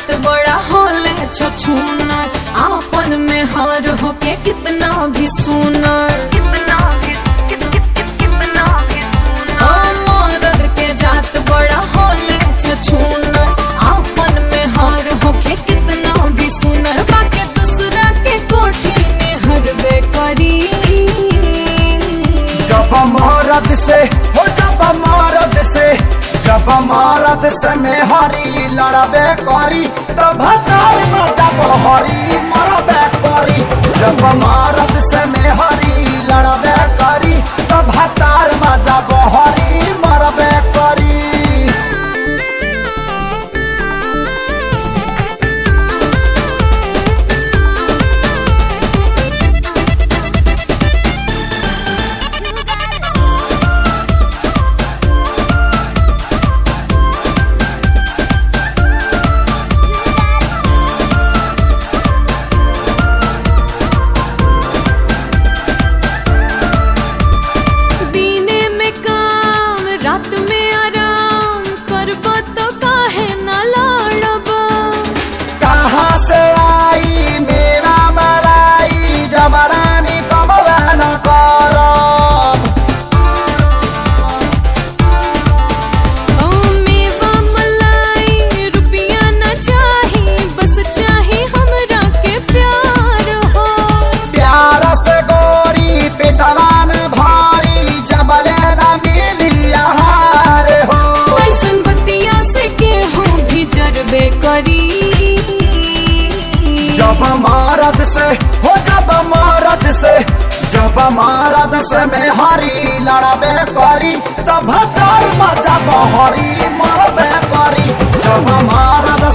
जात बड़ा होले छछूनर आपन में हार होके कितना भी सुनर कितना भी कितना भी मरद के जात बड़ा होले छछूनर आपन में हार होके कितना भी सुनर बाके दूसरा के कोठी में हरबे करी जब मरद से हो जब मरद से जब मरद से में हरी लड़बे करी तब भतार में जब हरी मरबे करी जब मरद से में हरी लड़बे करी तब भतार में जब हरी मरबे करी दीने में काम रात में आराम करब तो काहे ना लड़ब कहाँ से आई मेरा मलाई जबरानी कमबे न करब ओ मेवा मलाई रुपया न चाही बस चाही हमरा के प्यार हो प्यार से गोरी पिटवान भारी जबले न मिली आहार हो ऐसन बतिया से केहू भी जरबे करी जब मरद से हो जब मरद से जब मरद से में हरी लड़बे करी तब भटर में जब हरी मरबे करी जब मरद